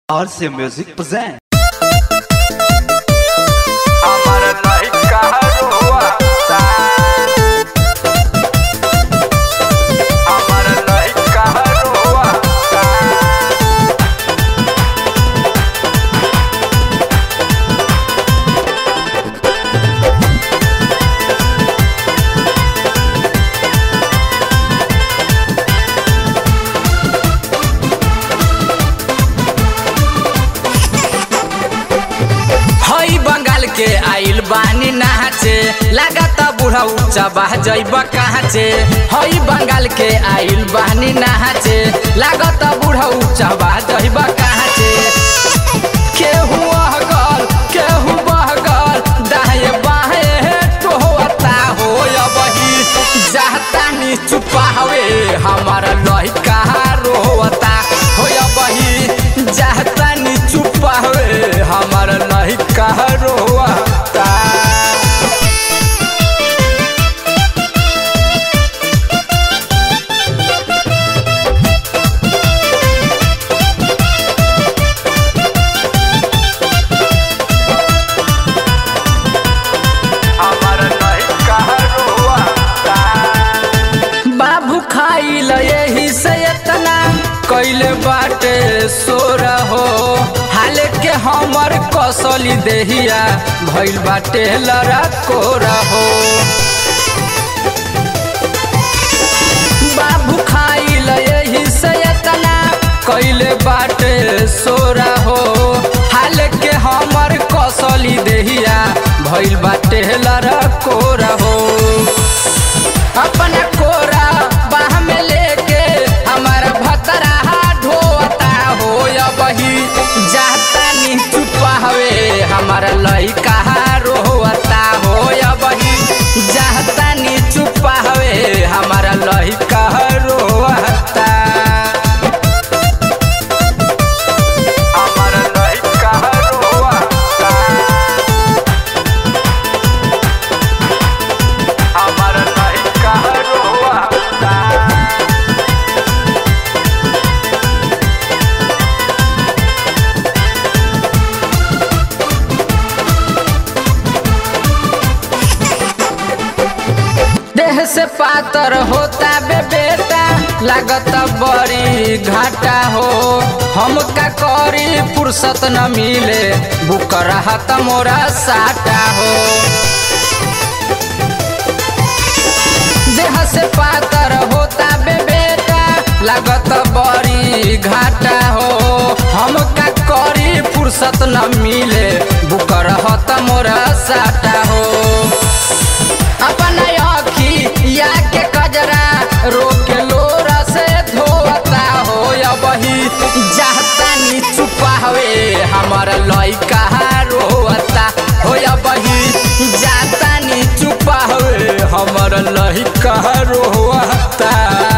RC Music present. আমার নাই কাহারো আশা আমার নাই কাহারো আশা हई बंगाल के आइल बानी नाचे लागत बूढ़ा ऊंचा बह जइब कहाँचे हई बंगाल के आइल बानी नाचे लागत बूढ़ा ऊंचा बह जइब कहाँचे केहू अहगल केहू बहगल दाहे बाहे टोहता हो बही जातानी चुपावे हमारा लहिका रोता हो बही जातानी चुपावे हमारा लहिका रोता আমার নাই কাহারো আশা बाबू खाइल यही से इतना कैले बाटे सोर हो हाल के हमर कसली देहिया भइल बाटे लड़ा कोरा हो बाबू खाइल यही से इतना कैले बाटे सोरा हो हाल के हमर कसली देहिया भइल बाटे लड़ा कोरा हो अपना कोरा बाह में लेके हमारा भतरा ढोता हो बही जाता नी चुपा हवे हमारा लइका रोता हो बही जाता नी चुपा हवे हमारा लइका रोता আমার নাই কাহারো আশা আমার নাই কাহারো আশা देह से पातर होता बे बेटा लागत बड़ी घाटा हो हम का करी फुर्सत न मिले बुक रहा त मोरा साटा हो देह से पातर होता बे बेटा लागत बड़ी घाटा हो हम का करी फुर्सत न मिले बुक रहा त मोरा साटा हो अपना अखी या के कजरा रोक लोरा से धोता हो या बही जाता नी चुपा हवे हमारा लइका रोता हो या बही जाता नी चुपा हवे हमारा लइका रोता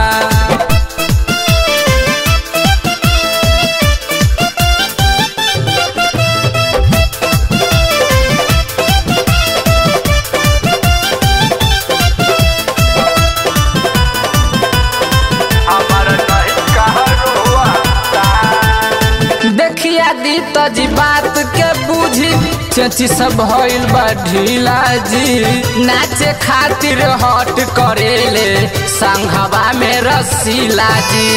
আমার নাই কাহারো আশা देखिया दी तजी बात के बुझी चची सब भइल बा ढीला जी नाचे खातिर हट करेले संघवा में रसीला जी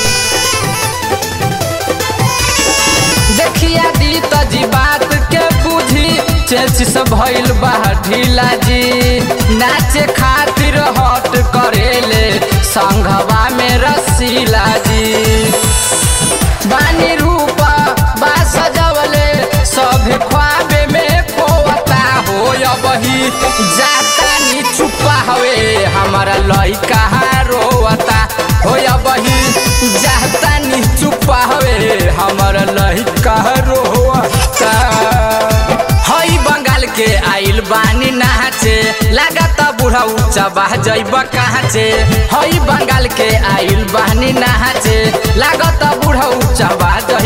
देखिया दी तजी बात के बुझी चेची सब भइल बा ढीला जी नाचे खातिर हट करेले संघवा में रसीला जी बानी रूपा बा सजवले सब ख्वाबे में खोता हो बही जाता नी चुपा हवे हमारा लइका रोता हो बही जाता नी चुपा हवे हमारा लइका रोता हई बंगाल के आइल बानी नाचे लागत बूढ़ा ऊंचा बह जइब कहाँचे हई बंगाल के आइल बानी नाचे लागत बूढ़ा ऊंचा बह